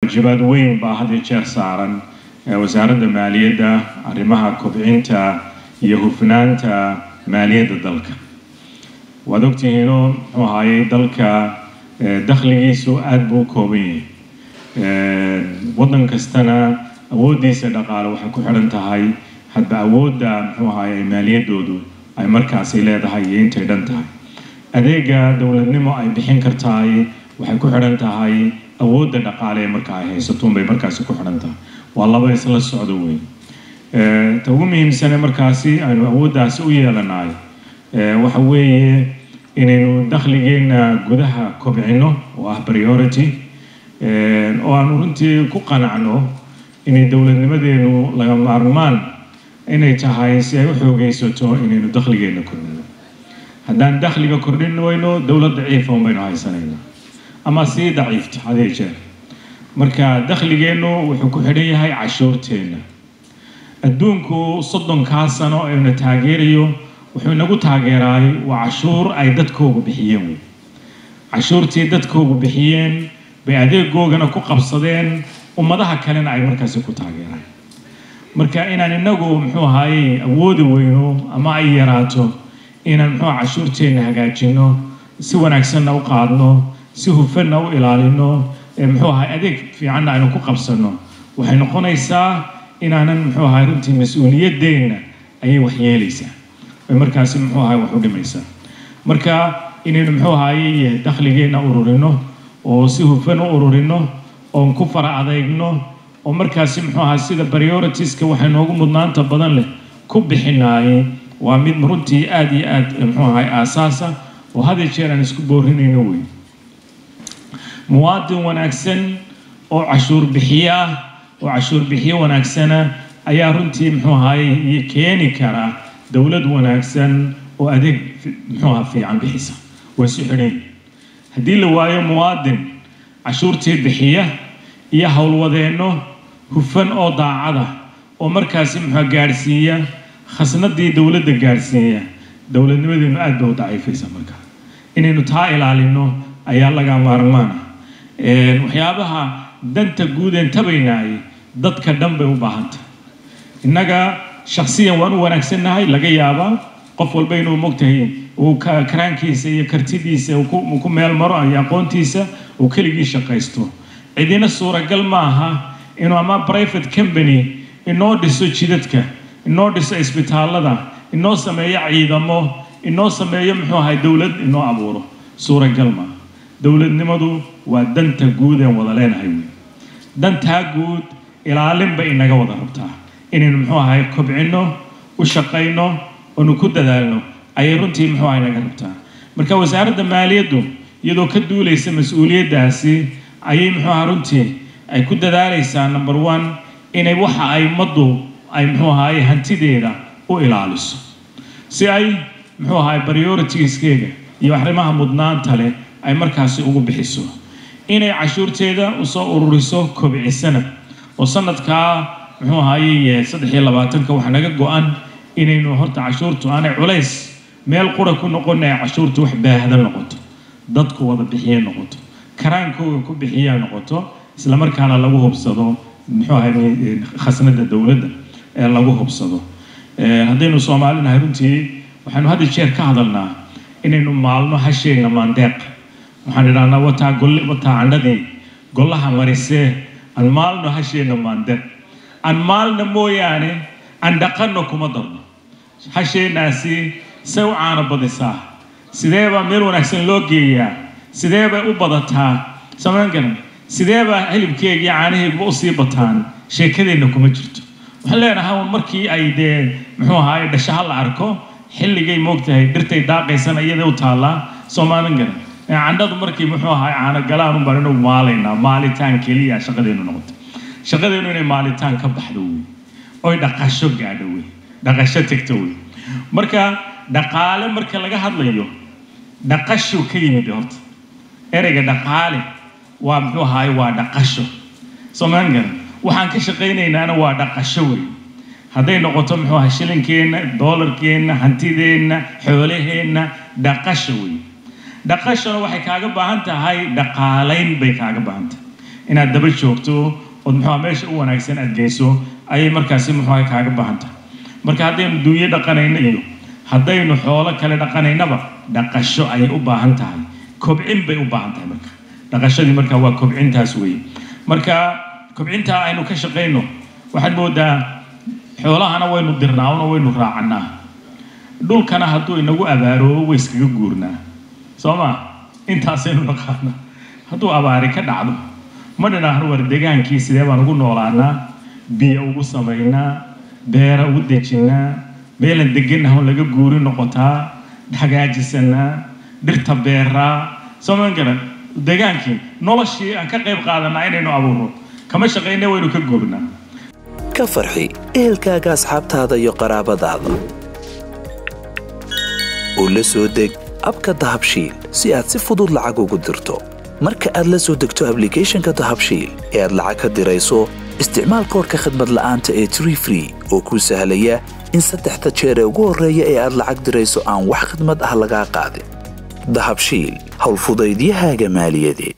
waajibaad weyn baa had iyo jeer saaran wasaaradda maaliyadda arrimaha kobcinta iyo hufnaanta maaliyadda dalka waad ogtihiinoo muxuu ahaayey dalka dakhligiisu aada buu u kooban yahay waddan kastana awooddiisa dhaqaale waxay ku xidhan tahay hadba awoodda muxuu ahaayey maaliyaddoodu ay markaasi leedahay iyo intay dhan tahay adeega dowladnimo ay bixin kartahay waxay ku xidhan tahay awoodda dhaqaale ee marka ay haysatuun bay markaasi ku xidhan tahay waa laba isla socdo weyn ta ugu muhiimsane markaasi aynu awooddaasi u yeelanahay waxa weeye inaynu dakhligeenna gudaha kobcino oo ah priority oo aanu runtii ku qanacno inay dowladnimadeenu laga maarmaan inay tahay si ay u xoogeysato inaynu dakhligeenna kordhino haddaan dakhliga kordhin weyno dowlad daciifa un baynu haysanayna ama sii daciifta hadee jeer marka dakhligeennu wuxuu ku xidhan yahay cashuurteenna adduunku soddonkaa sano ayna taageerayo wuxuu inagu taageeraay waa cashuur ay dadkoogu bixiyeen wey cashuurtii dadkoogu bixiyeen bay adeegoogana ku qabsadeen ummadaha kalena ay markaasi ku taageeraan marka inaan inagu muxuu ahaayey awoodi weyno ama ay yaraato inaan muxuu cashuurteenna hagaajino si wanaagsanna u qaadno si hufanna u ilaalino muxuu ahay adeeg fiicanna aynu ku qabsanno waxay noqonaysaa inaanan muxuu ahay runtii mas-uuliyadeenna ayay waxyeelaysaa ay markaasi muxuu ahay wax u dhimaysaa marka inaynu muxuu ahaye dakhligeenna ururino oo si hufan u ururino oon ku fara adeegno oo markaasi muxuu ahay sida prioritiska waxay noogu mudnaanta badan leh ku bixinaayey waa mid runtii aada iyo aad muxuu ahay aasaasa oo had iyo jeer aan isku boorinayno wey muwaadin wanaagsan oo cashuur bixiye ah oo cashuur bixiye wanaagsana ayaa runtii muxuu ahaye keeni kara dowlad wanaagsan oo adeeg muxuu aha fiican bixisa way su xidhan haddii la waayo muwaadin cashuurtii bixiya iyo howlwadeenno hufan oo daacada oo markaasi muxua gaadhsiiya khasnadii dowladda gaadhsiiya dowladnimadeenu aad bay u daciifaysa marka inaynu taa ilaalino ayaa laga maarmaana waxyaabaha danta guud een tabaynaay dadka dhan bay u baahantah innaga shaksiyan waan u wanaagsannahay laga yaabaa qof walba inuu mogtahay uu karaankiisa iyo kartidiisa uu ku meel maro iyo aqoontiisa uu keligii shaqaysto cidina suuragal ma aha inuu ama private company inoo dhiso jidadka inoo dhiso isbitaallada inoo sameeyo ciidamo inoo sameeyo muxuu ahay dowlad inoo abuuro suuragal maaha dowladnimadu waa danta guud een wada leenahay wey dantaa guud ilaalin bay inaga wada rabtaa inaynu muxuu ahay kobcino u shaqayno oonu ku dadaalno ayay runtii muxuu ahay naga rabtaa marka wasaaradda maaliyaddu iyadoo ka duulaysa mas-uuliyaddaasi ayay muxuu ahaa runtii ay ku dadaalaysaa number one inay waxa ay ummaddu ay muxuu ahaye hantideeda u ilaaliso si ay muxuu ahaye prioritieskeega iyo arrimaha mudnaanta leh ay markaasi ugu bixiso inay cashuurteeda usoo ururiso kobcisana oo sanadkaa muxuu ahaye saddex iyo labaatanka waxaa naga go-an inaynu horta cashuurtu aanay culays meel qura ku noqon ay cashuurtu wax baahda noqoto dadku wada bixiye noqoto karaankooga ku bixiya noqoto islamarkaana lagu hubsado muxuu ahay khasnada dowladda ee lagu hubsado haddaynu soomaalinahay runtii waxaanu hadda jeer ka hadalnaa inaynu maalmo hasheegna maandeeq waxaan idhahnaa wataa golle wataa candhadii gollaha marisee aan maalno hasheegna maandeeq aan maalna mooyaane aan dhaqanno kuma darno hasheenaasi say u caano badisaa sidee baa meel wanaagsan loo geeyaa sidee bay u badataa samayn garan sidee baa hilibkeega iyo caanaheeguba usii bataan sheekadeenna kuma jirto waxaan leenahay markii ay dee muxuu ahaay dhashaha la arko xilligay moogtahay dhirtay daaqaysana iyada u taallaa soomaalin garan candhadu markii muxuu ahaay caano galaan un baan inagu maalaynaa maalitaan keliya shaqadeenu noqoto shaqadeenu inay maalitaan ka baxdo wey oy dhaqasho gaadho wey dhaqasho tegto wey marka dhaqaale marka laga hadlayo dhaqashu ka yimid horta ereyga dhaqaale waa muxuu ahaay waa dhaqasho soomaan garan waxaan ka shaqaynaynaana waa dhaqasho wey hadday noqoto muxuu ahay shilinkeenna doolarkeenna hantideenna xoolaheenna dhaqasho wey dhaqashona waxay kaaga baahan tahay dhaqaalayn bay kaaga baahan tahay inaad daba joogto ood muxuuha meesha u wanaagsan aad geyso ayay markaasi muxuuha kaaga baahan tahay marka haddaynu duunyo dhaqanayno iyo haddaynu xoolo kale dhaqanaynaba dhaqasho ayay u baahan tahay kobcin bay u baahan tahay marka dhaqashadii marka waa kobcintaas weeye marka kobcintaa aynu ka shaqayno waxaad moodaa xoolahana waynu dirnaa una waynu raacannaa dhulkana hadduu inagu abaaroobo way iskaga guurnaa soo ma intaasaynu dhaqaana hadduu abaari ka dhacdo ma dhinaahno war degaankii sidee baan ugu noolaanaa biyo ugu samaynaa beera ugu dejinnaa meelan deganahon laga guuri noqotaa hagaajisanaa dhirta beeraa soo ma garan degaankii noloshii aan ka qayb qaadanaa inaynu abuurno kama shaqayna waynu ka guurnaa ka farxi ehelkaaga asxaabtaada iyo qaraabadaada oo la soo deg abka dahabshiil si aad si fudud lacag ugu dirto marka aad la soo degto ablicathonka dahabshiil ee aad lacag ka dirayso isticmaal koorka khadmad la'aanta ee tree free oo kuu sahlaya in saddexda jeer ee ugu horreeya ee aad lacag dirayso aan wax khadmad ah lagaa qaadin dahabshiil howlfudaydiyahaaga maaliyadeed